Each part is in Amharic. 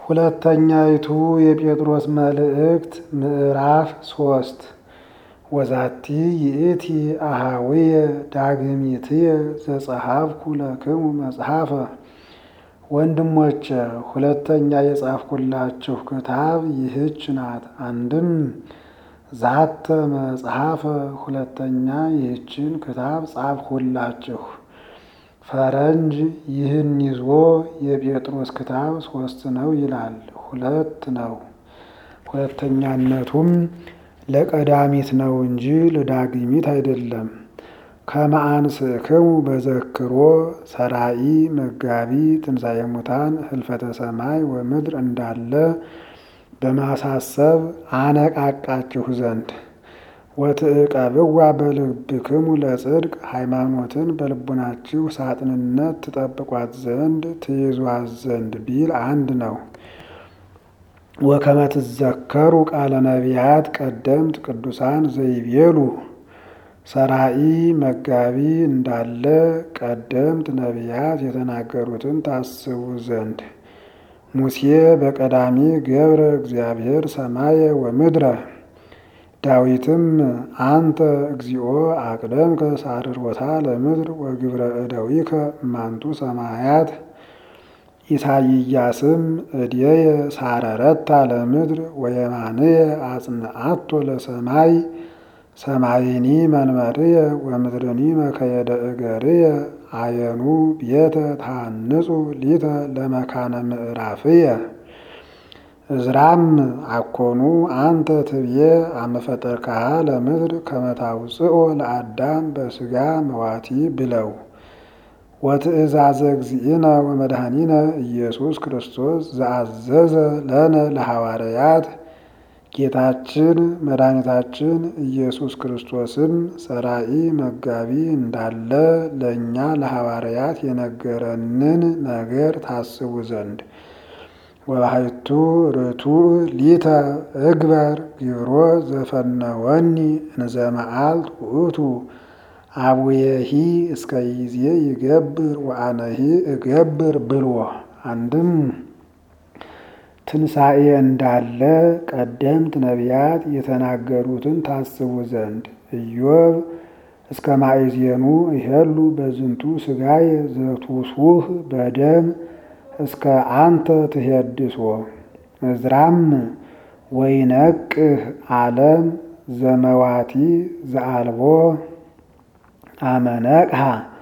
ሁለተኛይቱ የጴጥሮስ መልእክት ምዕራፍ ሶስት ወዛቲ ይእቲ አሃውየ ዳግሚትየ ዘጸሐፍኩ ለክሙ መጽሐፈ ወንድሞቼ ሁለተኛ የጻፍኩላችሁ ክታብ ይህች ናት። አንድም ዛተ መጽሐፈ ሁለተኛ ይህችን ክታብ ጻፍሁላችሁ። ፈረንጅ ይህን ይዞ የጴጥሮስ ክታብ ሶስት ነው ይላል። ሁለት ነው። ሁለተኛነቱም ለቀዳሚት ነው እንጂ ለዳግሚት አይደለም። ከመአንስክሙ በዘክሮ ሰራኢ መጋቢ ትንሣኤ ሙታን ህልፈተ ሰማይ ወምድር እንዳለ በማሳሰብ አነቃቃችሁ ዘንድ ወትዕቀብዋ በልብክሙ ለጽድቅ ሃይማኖትን በልቡናችሁ ሳጥንነት ትጠብቋት ዘንድ ትይዟት ዘንድ ቢል አንድ ነው። ወከመ ትዘከሩ ቃለ ነቢያት ቀደምት ቅዱሳን ዘይቤሉ ሰራኢ መጋቢ እንዳለ ቀደምት ነቢያት የተናገሩትን ታስቡ ዘንድ ሙሴ በቀዳሚ ገብረ እግዚአብሔር ሰማየ ወምድረ ዳዊትም አንተ እግዚኦ አቅደምከ ሳርሮታ ለምድር ወግብረ እደዊከ እማንቱ ሰማያት ኢሳይያስም እድየ ሳረረታ ለምድር ወየማንየ አጽንአቶ ለሰማይ ሰማይኒ መንበርየ ወምድርኒ መከየደ እገርየ አየኑ ቤተ ታንጹ ሊተ ለመካነ ምዕራፍየ እዝራም አኮኑ አንተ ትብዬ አመፈጠርካሃ ለምድር ከመታውፅኦ ለአዳም በስጋ መዋቲ ብለው ወትእዛዘ እግዚእነ ወመድኃኒነ ኢየሱስ ክርስቶስ ዘአዘዘ ለነ ለሐዋርያት ጌታችን መድኃኒታችን ኢየሱስ ክርስቶስም ሰራኢ መጋቢ እንዳለ ለእኛ ለሐዋርያት የነገረንን ነገር ታስቡ ዘንድ ወባሕቱ ርቱዕ ሊተ እግበር ግብሮ ዘፈነወኒ እንዘ መዓልት ውእቱ አቡየሂ እስከ ይዜ ይገብር ወአነሂ እገብር ብሎ አንድም ትንሣኤ እንዳለ ቀደምት ነቢያት የተናገሩትን ታስቡ ዘንድ ኢዮብ እስከ ማእዜኑ ይሄሉ በዝንቱ ሥጋየ ዘቱሱህ በደም እስከ አንተ ትሄድሶ እዝራም ወይነቅህ ዓለም ዘመዋቲ ዘአልቦ አመነቅሃ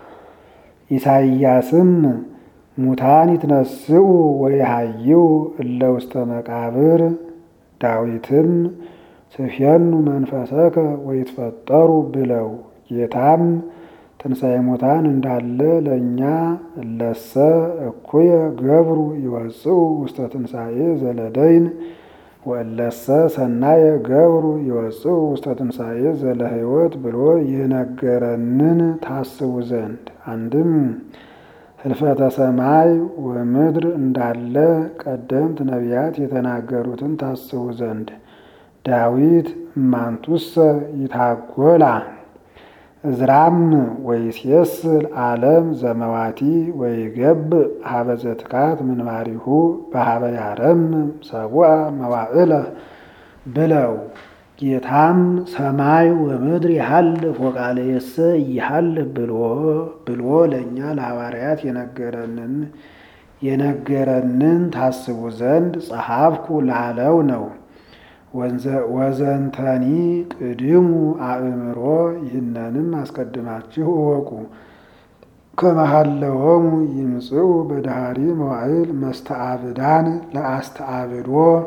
ኢሳይያስም ሙታን ይትነስኡ ወይሃይው እለ ውስተ መቃብር ዳዊትም ትፌኑ መንፈሰከ ወይትፈጠሩ ብለው ጌታም ትንሣኤ ሙታን እንዳለ ለእኛ እለሰ እኩየ ገብሩ ይወፅኡ ውስተ ትንሣኤ ዘለደይን ወእለሰ ሰናየ ገብሩ ይወፅኡ ውስተ ትንሣኤ ዘለ ሕይወት ብሎ የነገረንን ታስቡ ዘንድ አንድም ህልፈተ ሰማይ ወምድር እንዳለ ቀደምት ነቢያት የተናገሩትን ታስቡ ዘንድ ዳዊት እማንቱሰ ይታጎላ እዝራም ወይሴስል ዓለም ዘመዋቲ ወይገብእ ሀበ ዘትካት ምንባሪሁ በሀበ ያረምም ሰቡአ መዋዕለ ብለው ጌታም ሰማይ ወምድር ይሃልፍ ወቃልየሰ ይሃልፍ ብሎ ብሎ ለእኛ ለሐዋርያት የነገረንን የነገረንን ታስቡ ዘንድ ጸሐፍኩ ላለው ነው። ወዘንተኒ ቅድሙ አእምሮ ይህንንም አስቀድማችሁ እወቁ። ከመሃለዎሙ ይምጽኡ በዳህሪ መዋዕል መስተአብዳን ለአስተአብዶ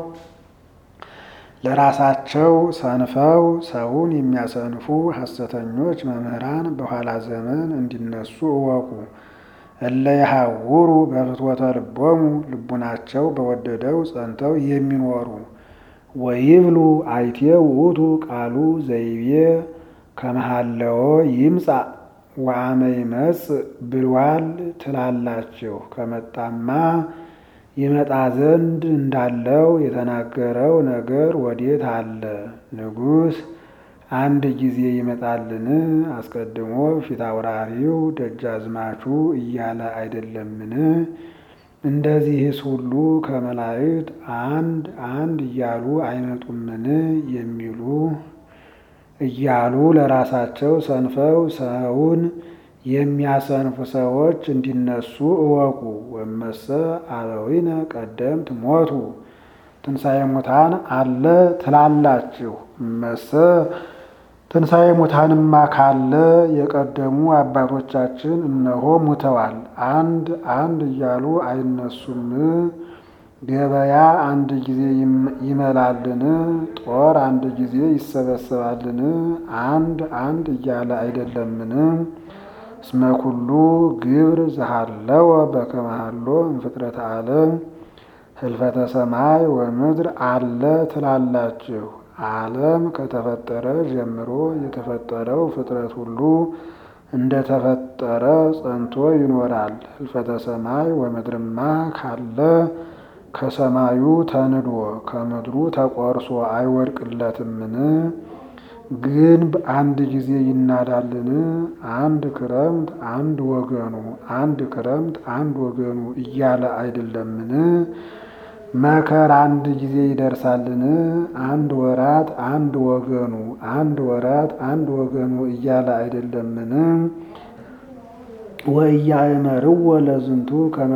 ለራሳቸው ሰንፈው ሰውን የሚያሰንፉ ሐሰተኞች መምህራን በኋላ ዘመን እንዲነሱ እወቁ። እለ የሐውሩ በፍትወተ ልቦሙ ልቡናቸው በወደደው ጸንተው የሚኖሩ ወይብሉ አይቴ ውእቱ ቃሉ ዘይቤ ከመሃለዎ ይምጻእ ወአመ ይመጽእ ብሏል ትላላችሁ። ከመጣማ ይመጣ ዘንድ እንዳለው የተናገረው ነገር ወዴት አለ? ንጉሥ አንድ ጊዜ ይመጣልን? አስቀድሞ ፊት አውራሪው ደጃዝማቹ እያለ አይደለምን? እንደዚህስ ሁሉ ከመላእክት አንድ አንድ እያሉ አይመጡምን የሚሉ እያሉ ለራሳቸው ሰንፈው ሰውን የሚያሰንፉ ሰዎች እንዲነሱ እወቁ። ወመሰ አበዊነ ቀደምት ሞቱ ትንሣኤ ሙታን አለ ትላላችሁ። እመሰ ትንሣኤ ሙታንማ ካለ የቀደሙ አባቶቻችን እነሆ ሙተዋል። አንድ አንድ እያሉ አይነሱም? ገበያ አንድ ጊዜ ይመላልን? ጦር አንድ ጊዜ ይሰበሰባልን? አንድ አንድ እያለ አይደለምን? እስመ ኩሉ ግብር ዘሃለወ በከመ ሀሎ እምፍጥረተ ዓለም ህልፈተ ሰማይ ወምድር አለ ትላላችሁ። ዓለም ከተፈጠረ ጀምሮ የተፈጠረው ፍጥረት ሁሉ እንደተፈጠረ ጸንቶ ይኖራል። ህልፈተ ሰማይ ወምድርማ ካለ ከሰማዩ ተንዶ ከምድሩ ተቆርሶ አይወድቅለትምን? ግንብ አንድ ጊዜ ይናዳልን? አንድ ክረምት አንድ ወገኑ አንድ ክረምት አንድ ወገኑ እያለ አይደለምን? መከር አንድ ጊዜ ይደርሳልን? አንድ ወራት አንድ ወገኑ አንድ ወራት አንድ ወገኑ እያለ አይደለምን? ወኢያእመርዎ ለዝንቱ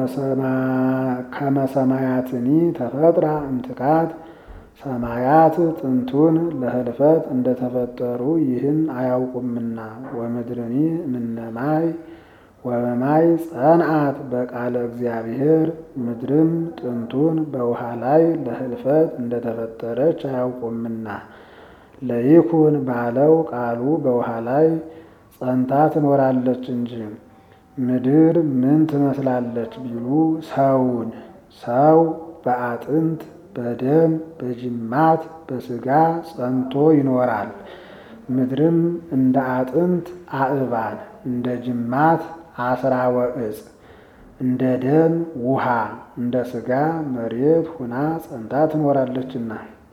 ከመ ሰማያትኒ ተፈጥራ እምትካት ሰማያት ጥንቱን ለህልፈት እንደተፈጠሩ ይህን አያውቁምና። ወምድርኒ እምነማይ ወበማይ ጸንዓት በቃለ እግዚአብሔር ምድርም ጥንቱን በውሃ ላይ ለህልፈት እንደተፈጠረች አያውቁምና። ለይኩን ባለው ቃሉ በውሃ ላይ ጸንታ ትኖራለች እንጂ። ምድር ምን ትመስላለች ቢሉ ሰውን ሰው በአጥንት በደም በጅማት በስጋ ጸንቶ ይኖራል። ምድርም እንደ አጥንት አእባን እንደ ጅማት አስራወ ዕፅ እንደ ደም ውሃ እንደ ስጋ መሬት ሁና ጸንታ ትኖራለችና።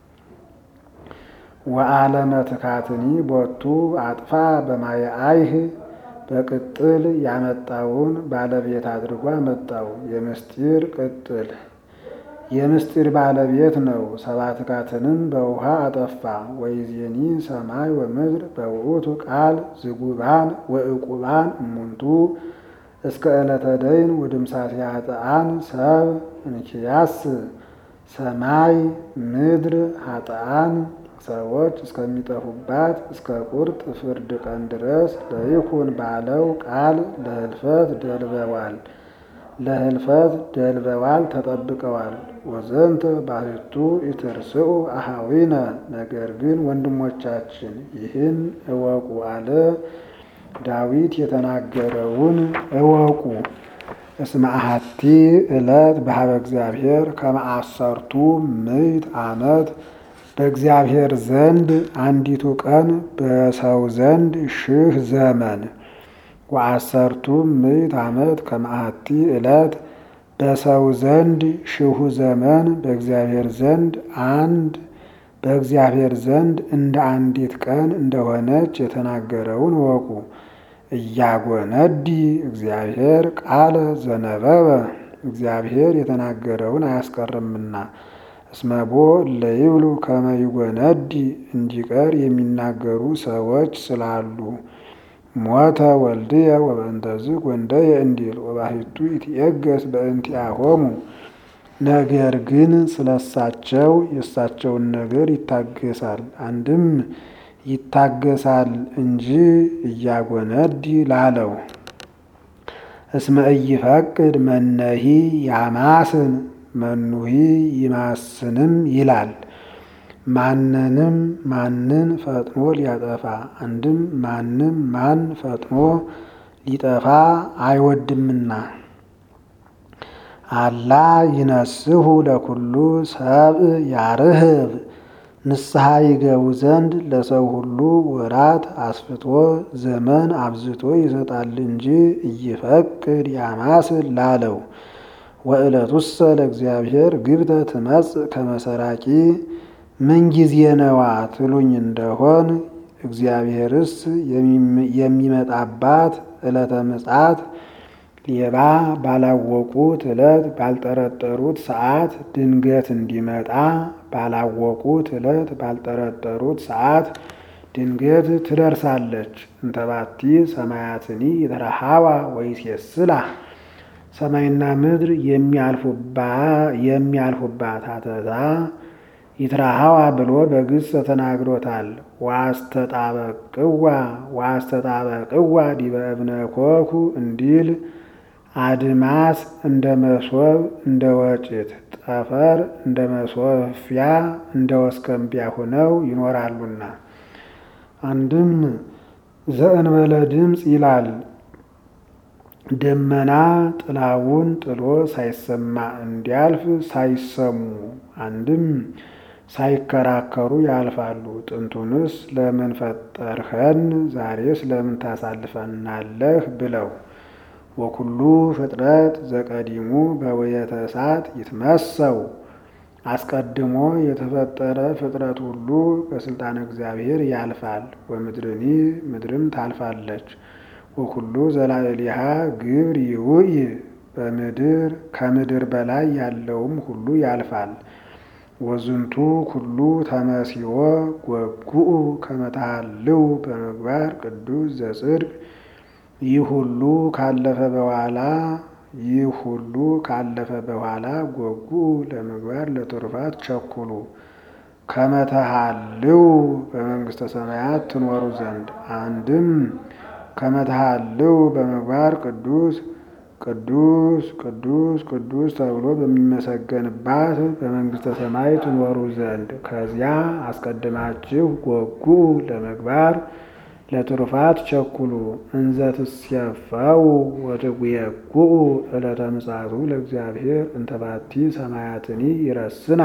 ወአለመ ትካትኒ ቦቱ አጥፋ በማየ አይህ በቅጥል ያመጣውን ባለቤት አድርጎ አመጣው። የምስጢር ቅጥል የምስጢር ባለቤት ነው። ሰባት ካትንም በውሃ አጠፋ። ወይዜኒ ሰማይ ወምድር በውእቱ ቃል ዝጉባን ወእቁባን እሙንቱ እስከ ዕለተ ደይን ወድምሳት ኃጥአን ሰብ እንኪያስ ሰማይ ምድር ኃጥአን ሰዎች እስከሚጠፉባት እስከ ቁርጥ ፍርድ ቀን ድረስ ለይኩን ባለው ቃል ለህልፈት ደልበዋል ለህልፈት ደልበዋል ተጠብቀዋል። ወዘንተ ባህቱ ኢትርስኡ አሃዊነ ነገር ግን ወንድሞቻችን ይህን እወቁ አለ። ዳዊት የተናገረውን እወቁ። እስመ አሐቲ ዕለት በሀበ እግዚአብሔር ከመ አሰርቱ ምዕት ዓመት በእግዚአብሔር ዘንድ አንዲቱ ቀን በሰው ዘንድ ሺህ ዘመን ወአሰርቱ ምዕት ዓመት ከመአቲ ዕለት በሰው ዘንድ ሺሁ ዘመን በእግዚአብሔር ዘንድ አንድ በእግዚአብሔር ዘንድ እንደ አንዲት ቀን እንደሆነች የተናገረውን ወቁ። እያጎነዲ እግዚአብሔር ቃለ ዘነበበ እግዚአብሔር የተናገረውን አያስቀርምና እስመቦ ለይብሉ ከመ ይጎነዲ እንዲቀር የሚናገሩ ሰዎች ስላሉ ሞተ ወልድየ ወበእንተዝ ወንደየ እንዲል ወባሕቱ ይትየገስ በእንቲአሆሙ ነገር ግን ስለሳቸው የእሳቸውን ነገር ይታገሳል። አንድም ይታገሳል እንጂ እያጎነዲ ላለው እስመ ኢይፈቅድ መነሂ ያማስን መኑሂ ይማስንም ይላል። ማንንም ማንን ፈጥኖ ሊያጠፋ አንድም ማንም ማን ፈጥኖ ሊጠፋ አይወድምና። አላ ይነስሁ ለኩሉ ሰብእ ያርህብ ንስሐ ይገቡ ዘንድ ለሰው ሁሉ ወራት አስፍቶ ዘመን አብዝቶ ይሰጣል እንጂ እይፈቅድ ያማስል ላለው ወዕለቱሰ ለእግዚአብሔር ግብተ ትመጽእ ከመሰራቂ ምንጊዜ ነዋ ትሉኝ እንደሆን እግዚአብሔርስ የሚመጣባት ዕለተ ምጽአት ሌባ ባላወቁት ዕለት ባልጠረጠሩት ሰዓት ድንገት እንዲመጣ ባላወቁት ዕለት ባልጠረጠሩት ሰዓት ድንገት ትደርሳለች። እንተባቲ ሰማያትኒ የተረሃዋ ወይሴስላ ሰማይና ምድር የሚያልፉባት አተታ ይትረሃዋ ብሎ በግስ ተናግሮታል። ዋስተጣበቅዋ ዋስተጣበቅዋ ዲበ እብነ ኮኩ እንዲል አድማስ እንደ መሶብ እንደ ወጭት ጠፈር እንደ መሶፊያ እንደ ወስከምቢያ ሆነው ይኖራሉና። አንድም ዘእንበለ ድምፅ ይላል። ደመና ጥላውን ጥሎ ሳይሰማ እንዲያልፍ ሳይሰሙ አንድም ሳይከራከሩ ያልፋሉ። ጥንቱንስ ለምን ፈጠርኸን ዛሬስ ለምን ታሳልፈናለህ ብለው ወኩሉ ፍጥረት ዘቀዲሙ በወየተ እሳት ይትመሰው አስቀድሞ የተፈጠረ ፍጥረት ሁሉ በስልጣን እግዚአብሔር ያልፋል። ወምድርኒ ምድርም ታልፋለች። ወኩሉ ዘላዕሊሃ ግብር ይውይ በምድር ከምድር በላይ ያለውም ሁሉ ያልፋል። ወዝንቱ ኩሉ ተመሲዎ ወጉኡ ከመታሃልው በምግባር ቅዱስ ዘጽድቅ ይህ ሁሉ ካለፈ በኋላ ይህ ሁሉ ካለፈ በኋላ ጎጉ ለምግባር ለትሩፋት ቸኩሉ ከመተሃልው በመንግስተ ሰማያት ትኖሩ ዘንድ አንድም ከመተሃልው በምግባር ቅዱስ ቅዱስ ቅዱስ ቅዱስ ተብሎ በሚመሰገንባት በመንግስተ ሰማይ ትኖሩ ዘንድ ከዚያ አስቀድማችሁ ጎጉ ለምግባር ለትሩፋት ቸኩሉ እንዘ ትሴፈው ወትጉየጉኡ ዕለተ ምጽአቱ ለእግዚአብሔር እንተባቲ ሰማያትኒ ይረስና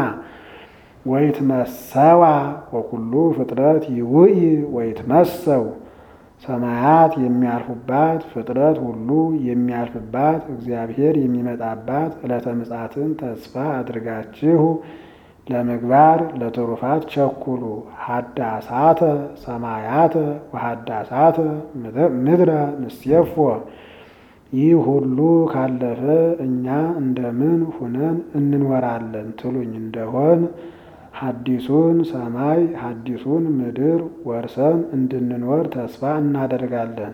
ወይትመሰዋ ወኩሉ ፍጥረት ይውኢ ወይትመሰው ሰማያት የሚያልፉባት ፍጥረት ሁሉ የሚያልፍባት እግዚአብሔር የሚመጣባት ዕለተ ምጽአትን ተስፋ አድርጋችሁ ለምግባር ለትሩፋት ቸኩሉ። ሀዳሳተ ሰማያተ ወሀዳሳተ ምድረ ንሴፎ ይህ ሁሉ ካለፈ እኛ እንደምን ሁነን እንኖራለን ትሉኝ እንደሆን ሐዲሱን ሰማይ ሐዲሱን ምድር ወርሰን እንድንኖር ተስፋ እናደርጋለን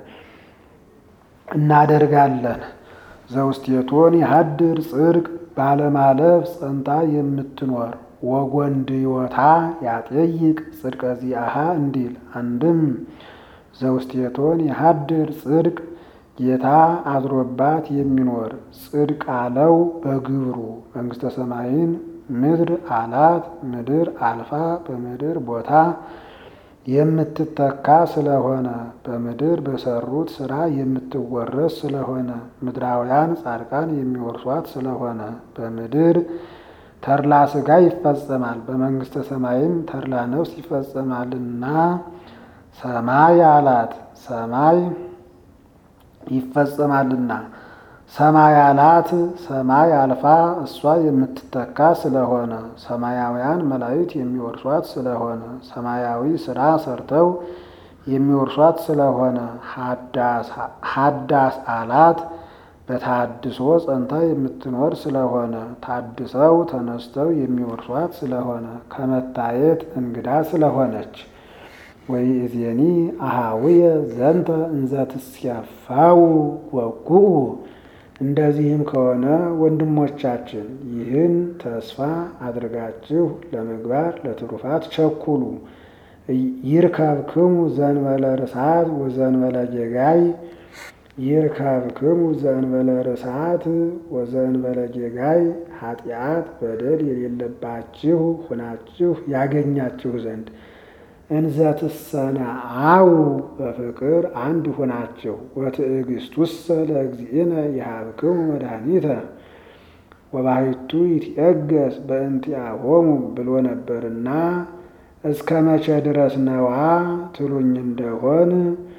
እናደርጋለን። ዘውስቴቶን የሀድር ጽድቅ ባለማለፍ ጸንታ የምትኖር ወጎንድዮታ ያጠይቅ ጽድቀ ዚአሃ እንዲል አንድም ዘውስቴቶን የሀድር ጽድቅ ጌታ አድሮባት የሚኖር ጽድቅ አለው በግብሩ መንግስተ ሰማይን ምድር አላት ምድር አልፋ በምድር ቦታ የምትተካ ስለሆነ በምድር በሰሩት ስራ የምትወረስ ስለሆነ ምድራውያን ጻድቃን የሚወርሷት ስለሆነ በምድር ተድላ ስጋ ይፈጸማል፣ በመንግስተ ሰማይም ተድላ ነፍስ ይፈጸማልና ሰማይ አላት ሰማይ ይፈጸማልና ሰማይ አላት ሰማይ አልፋ እሷ የምትተካ ስለሆነ ሰማያውያን መላእክት የሚወርሷት ስለሆነ ሰማያዊ ስራ ሰርተው የሚወርሷት ስለሆነ ሀዳስ አላት በታድሶ ጸንታ የምትኖር ስለሆነ ታድሰው ተነስተው የሚወርሷት ስለሆነ ከመታየት እንግዳ ስለሆነች ወይእዜኒ አሃውየ ዘንተ እንዘ ትስያፋው ወጉኡ እንደዚህም ከሆነ ወንድሞቻችን ይህን ተስፋ አድርጋችሁ ለምግባር ለትሩፋት ቸኩሉ። ይርከብክሙ ዘንበለ ርሳት ወዘንበለ ጌጋይ ይርከብክሙ ዘንበለ ርሳት ወዘንበለ ጌጋይ ኃጢአት በደል የሌለባችሁ ሁናችሁ ያገኛችሁ ዘንድ እንዘ ትሰነአው በፍቅር አንድ ሆናችሁ ወትዕግስቱሰ ለእግዚእነ ይሃብክሙ መድኃኒተ ወባሕቱ ይትየገስ በእንቲአሆሙ ብሎ ነበርና እስከ መቼ ድረስ ነዋ ትሉኝ እንደሆን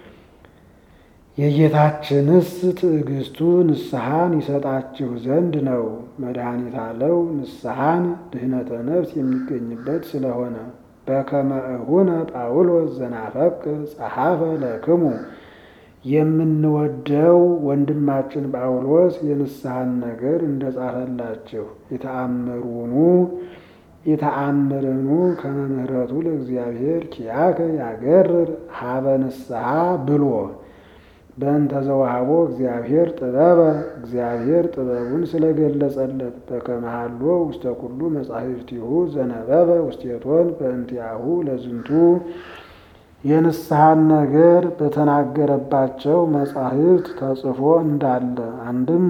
የጌታችንስ ትዕግስቱ ንስሐን ይሰጣችሁ ዘንድ ነው። መድኃኒት አለው ንስሐን ድህነተ ነፍስ የሚገኝበት ስለሆነ በከመ እሁነ ጳውሎስ ዘናፈቅ ጸሐፈ ለክሙ የምንወደው ወንድማችን ጳውሎስ የንስሐን ነገር እንደጻፈላችሁ የተአምሩኑ የተአምርኑ ከመምህረቱ ለእግዚአብሔር ኪያከ ያገርር ሀበ ንስሐ ብሎ በእንተ ዘወሃቦ እግዚአብሔር ጥበበ እግዚአብሔር ጥበቡን ስለገለጸለት በከመሃሎ ውስተ ኩሉ መጻሕፍቲሁ ዘነበበ ውስቴቶን በእንቲአሁ ለዝንቱ የንስሐን ነገር በተናገረባቸው መጻሕፍት ተጽፎ እንዳለ አንድም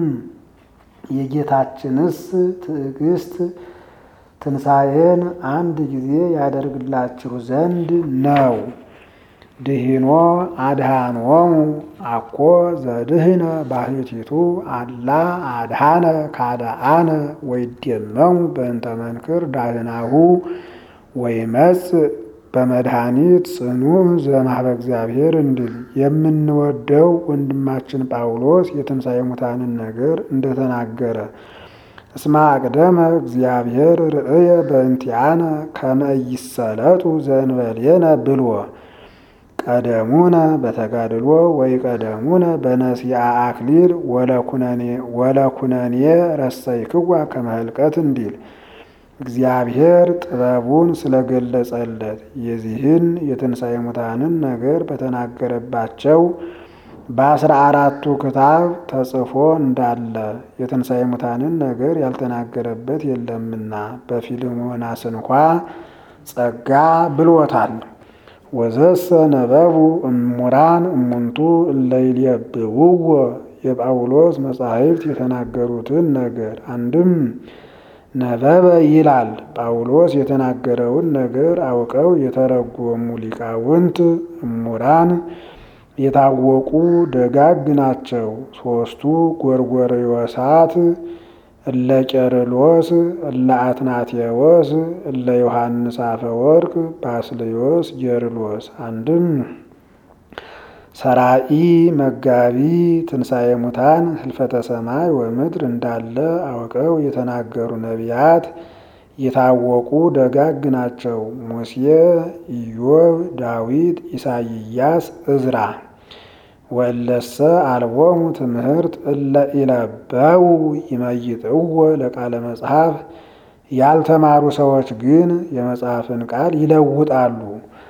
የጌታችንስ ትዕግስት ትንሣኤን አንድ ጊዜ ያደርግላችሁ ዘንድ ነው። ድሂኖ አድሃኖሙ አኮ ዘድህነ ባሕቲቱ አላ አድሃነ ካደአነ ወይደመሙ በእንተ መንክር ዳህናሁ ወይመጽእ በመድኃኒት ጽኑ ዘእምኀበ እግዚአብሔር እንዲል የምንወደው ወንድማችን ጳውሎስ የትንሣኤ ሙታንን ነገር እንደተናገረ እስመ አቅደመ እግዚአብሔር ርእየ በእንቲአነ ከመ ኢይሰለጡ ዘእንበሌነ ብሎ ቀደሙነ በተጋድሎ ወይ ቀደሙነ በነሲአ አክሊል ወለኩነኔ ረሰይክዋ ከመህልቀት እንዲል እግዚአብሔር ጥበቡን ስለገለጸለት የዚህን የትንሣኤ ሙታንን ነገር በተናገረባቸው በአስራ አራቱ ክታብ ተጽፎ እንዳለ የትንሣኤ ሙታንን ነገር ያልተናገረበት የለምና በፊልሞናስ እንኳ ጸጋ ብሎታል። ወዘሰ ነበቡ እሙራን እሙንቱ እለይልየብውዎ የጳውሎስ መጻሕፍት የተናገሩትን ነገር አንድም ነበበ ይላል። ጳውሎስ የተናገረውን ነገር አውቀው የተረጎሙ ሊቃውንት እሙራን የታወቁ ደጋግ ናቸው። ሦስቱ ጎርጎርዮሳት እለ ቄርሎስ፣ እለ አትናቴዎስ፣ እለ ዮሐንስ አፈወርቅ፣ ባስልዮስ፣ ጌርሎስ አንድም ሰራኢ መጋቢ ትንሣኤ ሙታን ህልፈተ ሰማይ ወምድር እንዳለ አውቀው የተናገሩ ነቢያት የታወቁ ደጋግ ናቸው። ሙሴ፣ ኢዮብ፣ ዳዊት፣ ኢሳይያስ፣ እዝራ ወለሰ አልቦሙ ትምህርት እለ ኢለበው ይመይጥዎ ለቃለ መጽሐፍ ያልተማሩ ሰዎች ግን የመጽሐፍን ቃል ይለውጣሉ።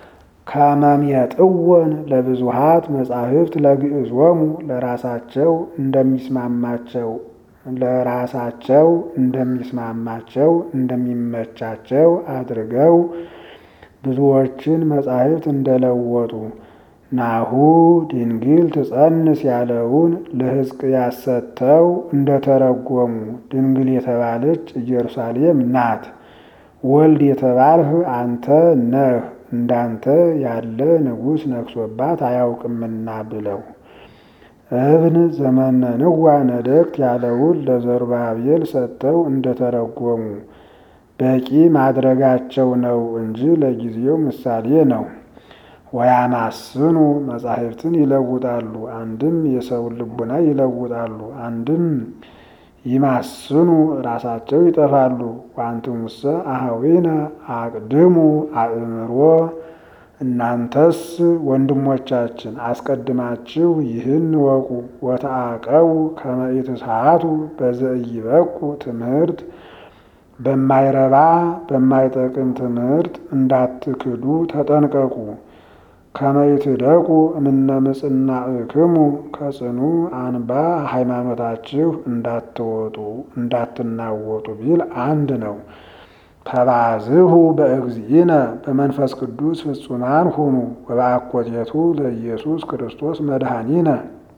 ከመምየጥወን ለብዙሃት መጻሕፍት ለግዕዞሙ ለራሳቸው እንደሚስማማቸው ለራሳቸው እንደሚስማማቸው እንደሚመቻቸው አድርገው ብዙዎችን መጻሕፍት እንደለወጡ ናሁ ድንግል ትጸንስ ያለውን ለሕዝቅያስ ሰጥተው እንደተረጎሙ ድንግል የተባለች ኢየሩሳሌም ናት፣ ወልድ የተባልህ አንተ ነህ፣ እንዳንተ ያለ ንጉሥ ነግሶባት አያውቅምና ብለው እብን ዘመነንዋ ነደቅት ያለውን ለዘሩባቤል ሰጥተው እንደተረጎሙ በቂ ማድረጋቸው ነው እንጂ ለጊዜው ምሳሌ ነው። ወያማስኑ መጻሕፍትን ይለውጣሉ። አንድም የሰውን ልቡና ይለውጣሉ፣ አንድም ይማስኑ ራሳቸው ይጠፋሉ። ዋንትሙሰ አኀዊነ አቅድሙ አእምሮ እናንተስ ወንድሞቻችን አስቀድማችሁ ይህን ወቁ። ወተአቀቡ ከመ ኢትስሓቱ በዘኢይበቁ ትምህርት በማይረባ በማይጠቅም ትምህርት እንዳትክዱ ተጠንቀቁ። ከመ ይትደቁ እምነ ምጽናዕክሙ ከጽኑ አንባ ሃይማኖታችሁ እንዳትወጡ እንዳትናወጡ ቢል አንድ ነው። ተባዝሁ በእግዚእነ በመንፈስ ቅዱስ ፍጹማን ሁኑ ወበአኮቴቱ ለኢየሱስ ክርስቶስ መድኃኒነ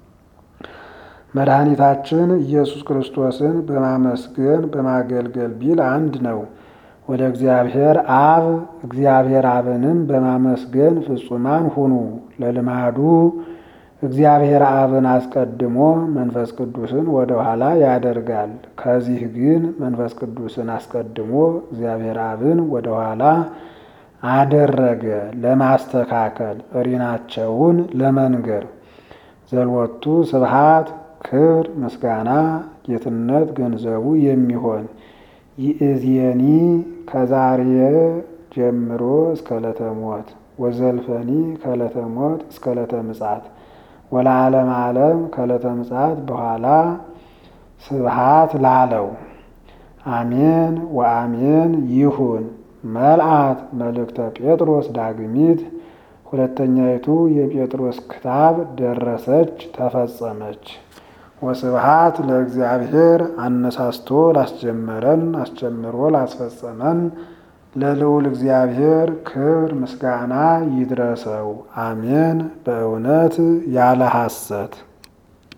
መድኃኒታችን ኢየሱስ ክርስቶስን በማመስገን በማገልገል ቢል አንድ ነው። ወደ እግዚአብሔር አብ እግዚአብሔር አብንም በማመስገን ፍጹማን ሁኑ። ለልማዱ እግዚአብሔር አብን አስቀድሞ መንፈስ ቅዱስን ወደ ኋላ ያደርጋል። ከዚህ ግን መንፈስ ቅዱስን አስቀድሞ እግዚአብሔር አብን ወደ ኋላ አደረገ ለማስተካከል እሪናቸውን ለመንገር ዘልወቱ ስብሃት ክብር ምስጋና ጌትነት ገንዘቡ የሚሆን ይእዜኒ ከዛሬ ጀምሮ እስከ ዕለተ ሞት ወዘልፈኒ ከዕለተ ሞት እስከ ዕለተ ምጽአት ወለዓለም ዓለም ከዕለተ ምጽአት በኋላ ስብሃት ላለው አሜን ወአሜን ይሁን። መልአት መልእክተ ጴጥሮስ ዳግሚት ሁለተኛይቱ የጴጥሮስ ክታብ ደረሰች ተፈጸመች። ወስብሃት ለእግዚአብሔር አነሳስቶ ላስጀመረን አስጀምሮ ላስፈጸመን ለልዑል እግዚአብሔር ክብር ምስጋና ይድረሰው። አሜን። በእውነት ያለ ሐሰት